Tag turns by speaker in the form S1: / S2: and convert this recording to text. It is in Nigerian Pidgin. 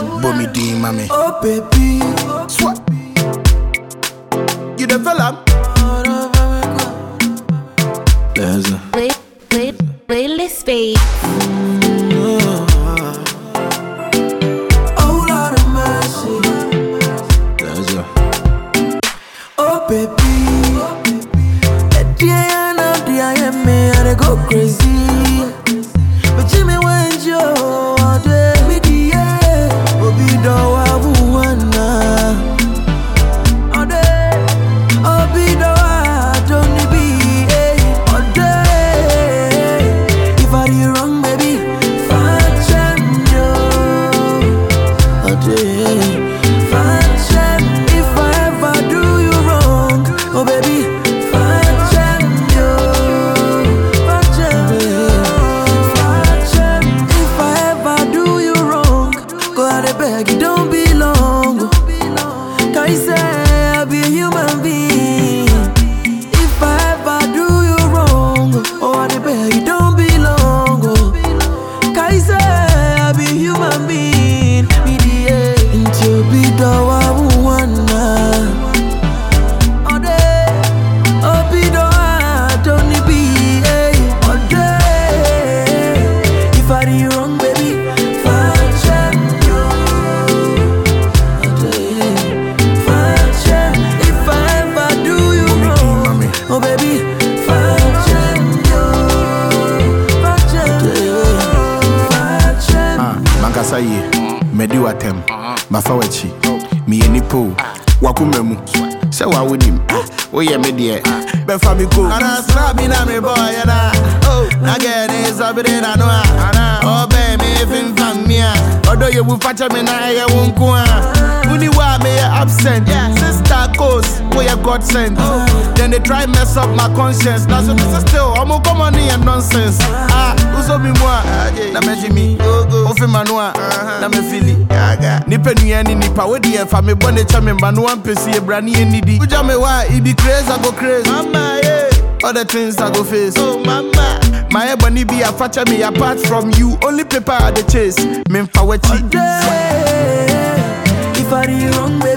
S1: Bomi D, mommy.
S2: Oh baby,
S1: Swat. You the fella? There's a
S3: Play, play, playlist babe.
S2: oh Lord of mercy.
S1: there's a
S2: Oh baby, at the end of the I am me, I dey go crazy. But Jimmy when you all day, me the yeah, Obi do wa buwana. All day, Obi do wa don't be eh. All day, if I do wrong, baby, find you. All day, find if I ever do you wrong, oh baby, find you. If I ever do you wrong, go out and beg, it don't be long. Can you say I be a human being? If I ever do you wrong, oh, I beg, it don't be long. Can you say I be a human being? Me the into be the one. All day, oh, be the one, don't it be, eh, all day. If I do you wrong, baby, find you. All day, find If I ever do you
S1: Bomi D,
S2: wrong,
S1: mommy.
S2: oh baby, find you. Find
S1: Ah, mankasa yie madi watam mafa wakyi meyɛ nipa o wakoma mu sɛ wawonim woyɛ me deɛ bɛfa me ko anasra bi na mebɔɔyɛ da na gɛne sɔbere na no a ɔbɛɛ me femfam me a ɔdɔ yɛwu fakyɛ me na ɛyɛ wo nko a woni wo a meyɛ absent sister cos woyɛ god sent then they try mess up my conscience na so mesɛ still ɔmo kɔmmɔ ne yɛ nonsense ah wosɔ mi mu a na mɛgye mi wofe ma no a na mɛfili nipa nua ne nipa wode yɛmfa me bɔ ne kyɛ me mma no wampɛsi yɛbra ne yɛnnidi wogya me hɔ a ibi craze I go craze mama yeah. all the things I go face oh mama my ebony be a facha me apart from you only paper I dey chase memfa wakyi
S2: If I do you wrong, baby.